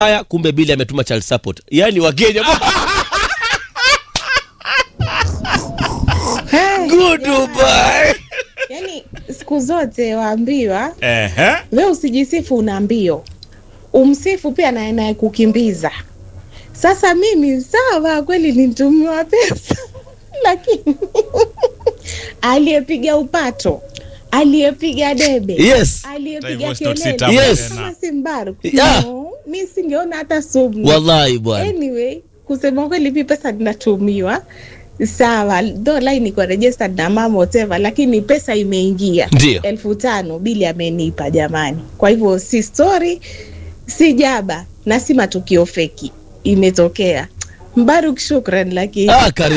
haya kumbe bili ametuma child support yaani wakenya goodbye yani siku zote waambiwa Ehe. we usijisifu una mbio umsifu pia naye naye kukimbiza sasa mimi sawa kweli nitumiwa pesa lakini aliyepiga upato aliyepiga debe yes aliyepiga Divorce not kelele sit up Yes. tena. kama si Mbaruku Yeah. no, mi singeona hata sumu wallahi bwana anyway kusema kweli mi pesa ninatumiwa sawa though line iko registered na mama whatever lakini pesa imeingia Ndio. elfu tano bili amenipa jamani kwa hivyo si story si jaba na si matukio feki imetokea mbaruk shukran lakini ah, karibu